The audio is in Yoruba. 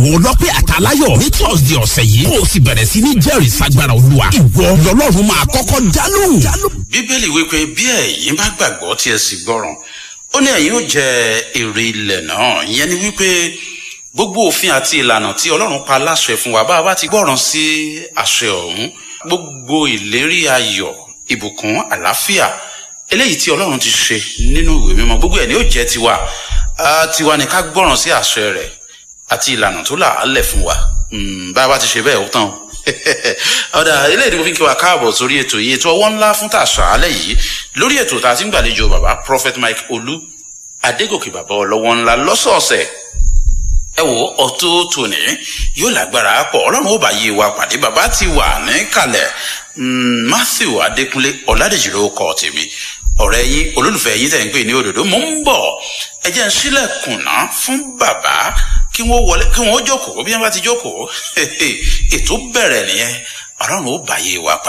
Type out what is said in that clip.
àwọn ọlọ́pẹ́ àtàláyọ̀ ní thursday ọ̀sẹ̀ yìí kó o sì bẹ̀rẹ̀ sí ní jẹ́rìí sagbára olúwa ìwọ lọ́lọ́run máa kọ́kọ́ dálóhùn. bíbélì wípé bí ẹ̀yin bá gbàgbọ́ tí ẹ sì gbọ́ràn ó ní ẹ̀yin ó jẹ èrè ilẹ̀ náà ìyẹn ni wípé gbogbo òfin àti ìlànà tí ọlọ́run pa láṣẹ fún wa bá a bá ti gbọ́ràn sí àṣẹ ọ̀hún gbogbo ìlérí ayọ̀ ìbùkún àlàáfíà eléyìí tí ọlọ́run ti ṣe nínú ìwé mímọ́ gbogbo ẹ̀ ni ó jẹ́ tiwa Ah, tiwa ni ká gbọ́ràn sí àṣẹ rẹ̀ àti ìlànà tó là á lẹ̀ fún wa Mm, bá a bá ti ṣe bẹ́ẹ̀ ó tán o. ọ̀dà eléyìí ni mo fi ń kí wa káàbọ̀ sórí ètò yìí ètò ọwọ́ ńlá fún tàṣà alẹ́ yìí lórí ètò tá a ti ń gbàlejò bàbá prophet mike olú adégòkè bàbá ọlọ́wọ́ ńlá lọ́sọ̀ọ̀sẹ̀ ẹ wo ọtún tòní yóò lágbára pọ̀ ọlọ́run ó bá yé wa pàdé bàbá ti wà níkàlẹ̀ Mm, matthew adékúnlé ọ̀làdèjì ló kọ́ tèmi ọ̀rẹ́ yín olólùfẹ́ yín tẹ̀ ń pè ní òdòdó mò ń bọ̀ ẹ jẹ́ ń sílẹ̀kùn náà fún bàbá kí wọ́n wọlé kí wọ́n jókòó bí wọ́n bá ti jókòó ètò bẹ̀rẹ̀ nìyẹn ọlọ́run ó bá yé wa pàdé.